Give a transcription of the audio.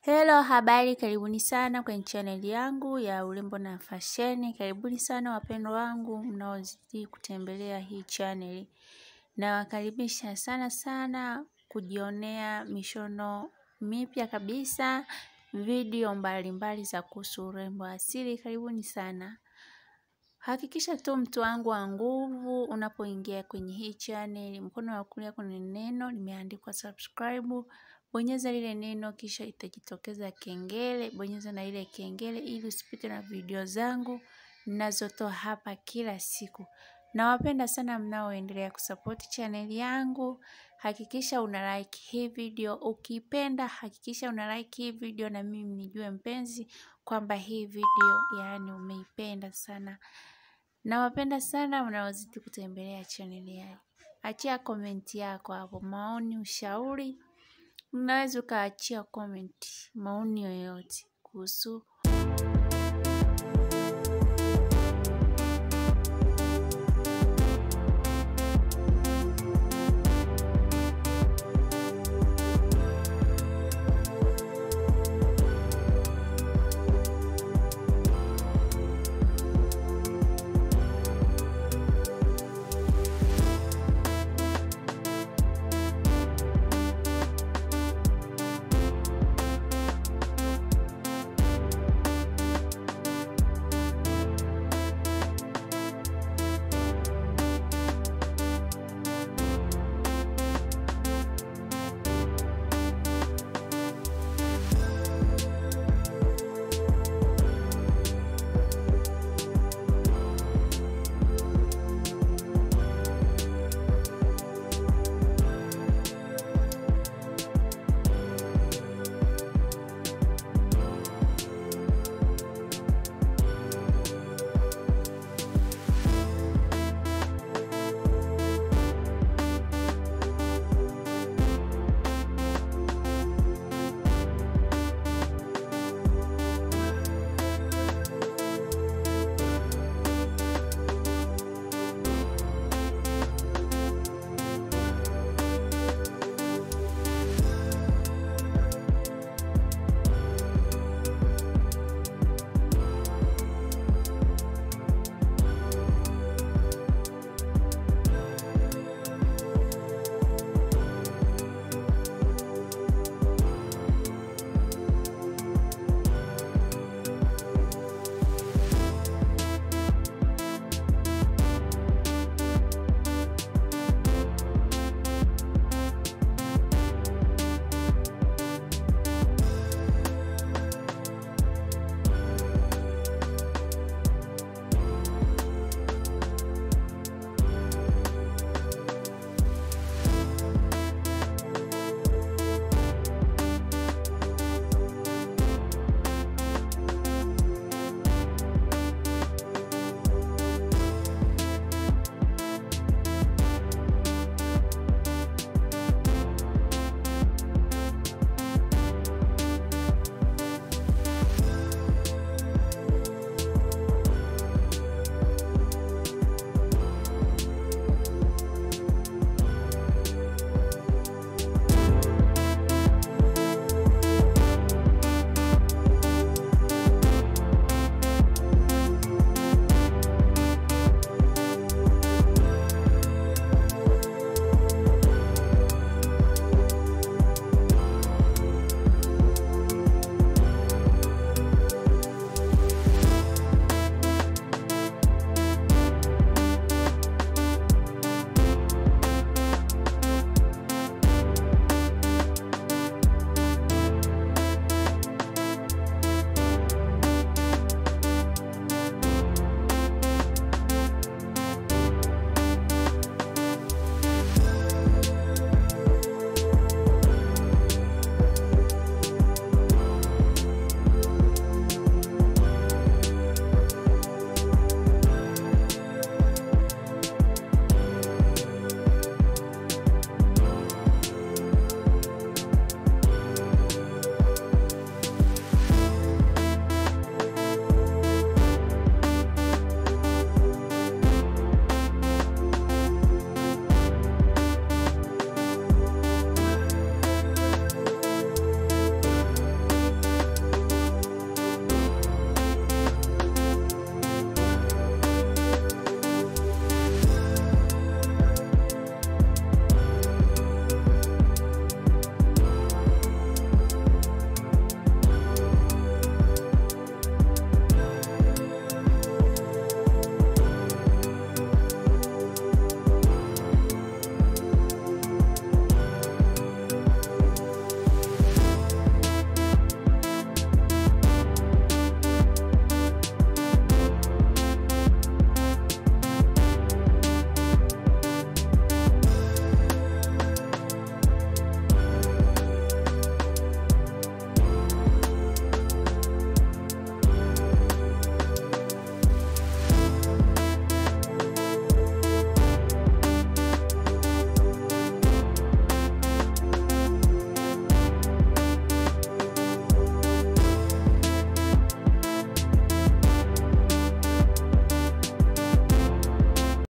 Hello, habari, karibuni sana kwenye channel yangu ya urembo na fasheni. Karibuni sana wapendwa wangu mnaozidi kutembelea hii channel. Nawakaribisha sana sana kujionea mishono mipya kabisa, video mbalimbali za kuhusu urembo asili. Karibuni sana. Hakikisha tu mtu wangu wa nguvu unapoingia kwenye hii channel, mkono wa kulia kuna neno limeandikwa subscribe. Bonyeza lile neno kisha itajitokeza kengele, bonyeza na ile kengele ili usipite na video zangu ninazotoa hapa kila siku. Nawapenda sana mnaoendelea kusupport channel yangu. Hakikisha una like hii video, ukipenda hakikisha una like hii video na mimi nijue mpenzi kwamba hii video yaani umeipenda sana. Nawapenda sana mnaozidi kutembelea channel yangu. Achia komenti yako hapo, maoni, ushauri. Unaweza ukaachia comment maoni yoyote kuhusu